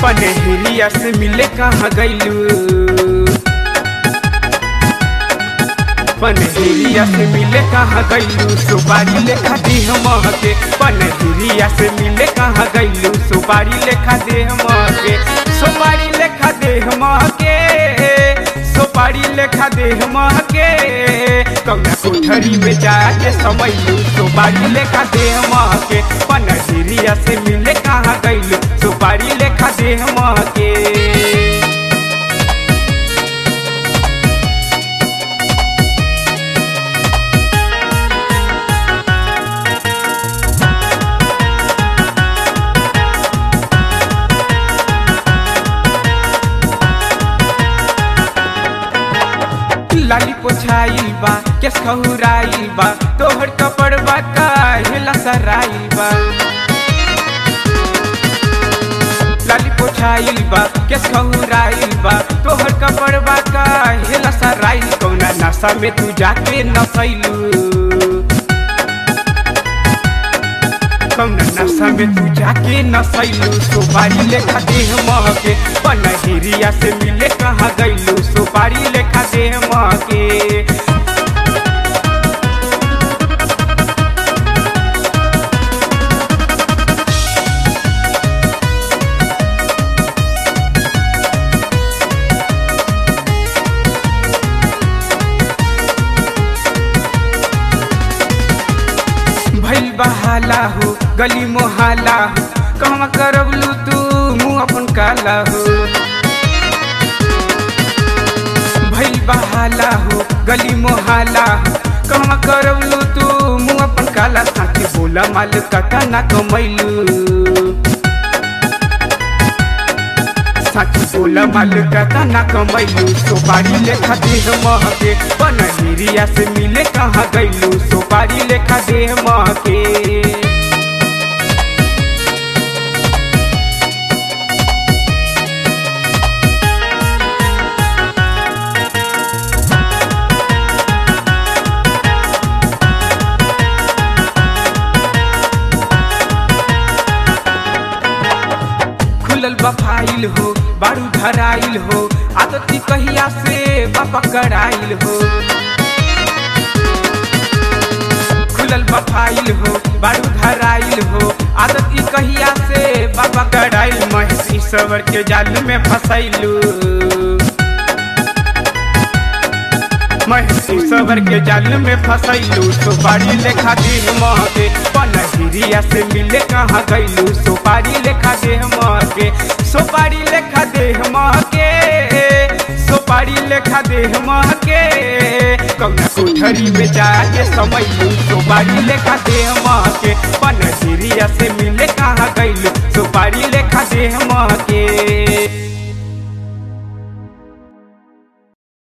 पनहरिया से मिले कहाँ गैलू पनहरिया से मिले कहाँ गैलू सुपारी लेखा देह महके पनहरिया से मिले कहाँ गैलू सुपारी लेखा देह महके सुपारी लेखा देह महके सुपारी लेखा देह महके कौना कोठरी में जाके समैलू सुपारी लेखा देह महके पनहरिया से मिले कहाँ गैलू सुपारी लेखा देह महके लाली पोछाइल बा केस खहुराइल बा तोहर कपड़वा काहेला सराइल बा लाली पोछाइल बा केस खहुराइल बा तोहर कपड़वा काहेला सराइल कौना नशा में तू जाके नसैलू कौना नशा में तू जाके नसैलू सुपारी लेखा देह महके पनहरिया से मिले कहाँ गैलू सुपारी लेखा देह महके भइल बहाला हो गली मोहाला हो कहवा करबलू तू मुँह अपन काला हो भइल बहाला हो गली मोहाला हो कहवा करबलू तू मुँह अपन काला साथे बोला माल कटा ना कमैलू साथी बोला माल कटा ना कमैलू सुपारी लेखा देह महके पनहरिया से मिले कहाँ गैलू सुपारी लेखा देह महके खुलल बा फाइल हो बारू धराइल हो आदती कहिया से बाबा कराइल हो खुलल बा फाइल हो बारू धराइल हो आदती कहिया से बाबा कराइल महसी सवर के जाल में फसैलू महसी सबर के जाल में फसैलू सुपारी लेखा देह महके पनहरिया से मिले कहाँ गैलू सुपारी लेखा देह महके सुपारी लेखा देह महके सुपारी लेखा देह महके कौना कोठरी में जाके समैलू सुपारी लेखा देह महके पनहरिया से मिले कहाँ गैलू सुपारी लेखा देह महके